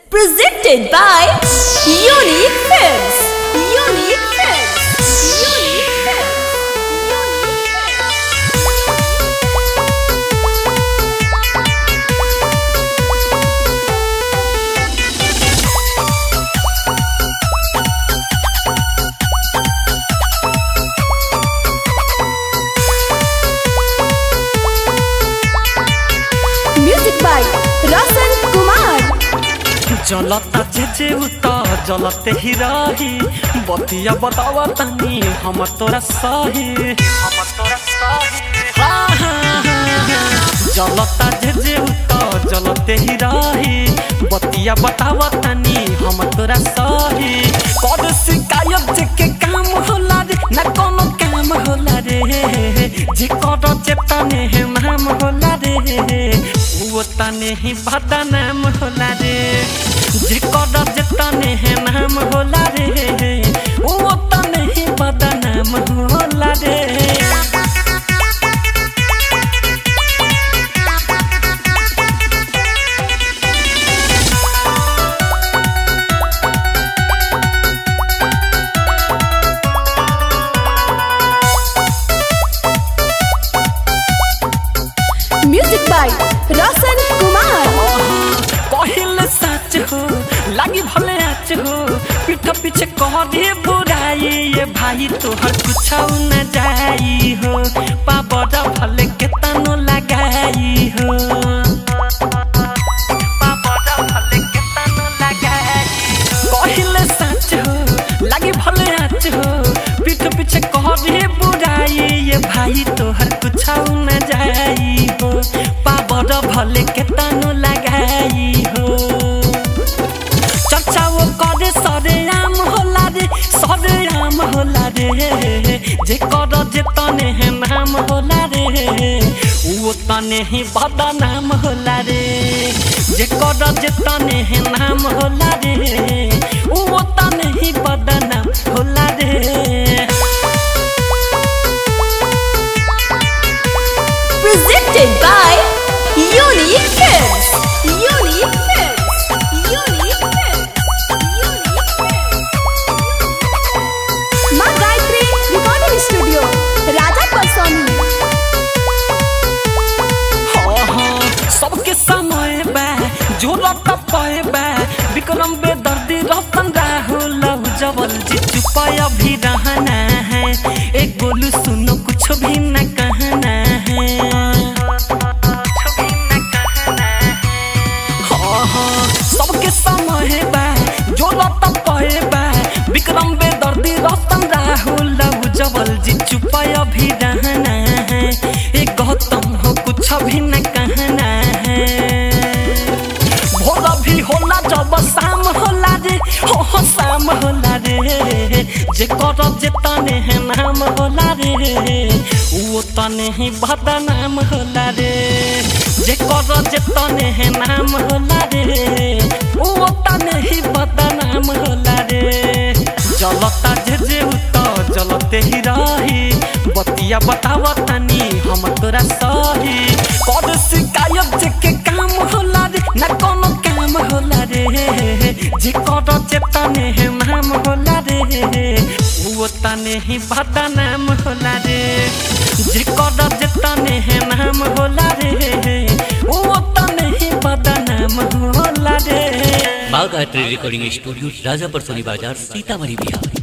Presented by Unique Films. Unique Films. Unique Films. Unique Films. Music by Rasan Kumar. जलता जे जे उता जलते ही रही बतिया बतावा तनी हम तोरा सही हम तोरा सही हाँ, हाँ, हाँ, हाँ। जलता जे जे उता जलते ही रही बतिया बतावा तनी हम तोरा सही कर शिकायत जे के काम होला रे ना कोनो काम होला रे जे कर चेतने है नाम होला रे वो तने ही बदा नाम होला रे जे कर चेतने है नाम होला रे वो तने ही बदा नाम होला रे Music by Rasan Kumar. कहिल सच हो लागी भले आच हो पीठ पीछे कह दे बुराई ये भाई तोहर कुछ न जाई हो पाबड़ भले के तनो लगाई हो पाबड़ भले के तनो लगाई हो। कहिल सच हो लागी भले आच हो पीठ पीछे कह दे बुराई ये भाई तोहर कुछ न जाई हो पाबड़ भले के तनो लगाई हो चर्चा वो करे सरे राम होला रे सरे राम होला रे जे कर जे तने है नाम होला रे वो तने ही बड़ा नाम होला रे जे कर जे तने है नाम होला रे वो तने ही बड़ा नाम होला रे Presented by Unique Films. Unique Films. Unique Films. Unique Films. माँ गायत्री रिकॉर्डिंग स्टूडियो राजा परसोनी हाँ, हाँ, सबके समय बा जो लट पाए बा विक्रम बेदर्दी रतन राहुल जबल जी चुपाया भी रहना है एक बोलू सुनो कुछ भी न कहना है हाँ, हाँ, सबके समय बा जो लट पाए बा विक्रम बेदर्दी रतन राहुल जबल जी चुपाया भी रहना है एक गौतम हो कुछ भी न कहना है भोला भी होला जब शाम होला रे हो हो शाम होला रे जे कर जे तने है नाम होला रे वो तने ही बदा नाम होला रे जे कर जे तने है नाम होला रे वो तने ही बदा नाम होला रे जलता जे जे उत जलते ही रही बतिया बतावा तनी हम तोरा सही कर शिकायत जे के काम होला रे ना कोनो काम होला रे जे कर चेतने है नाम होला रे वो तने ही बदा नाम होला रे जे कर चेतने है नाम होला रे वो तने ही बदा नाम होला रे बाग art recording studio Rajapur Soni बाजार सीतामढ़ी बिहार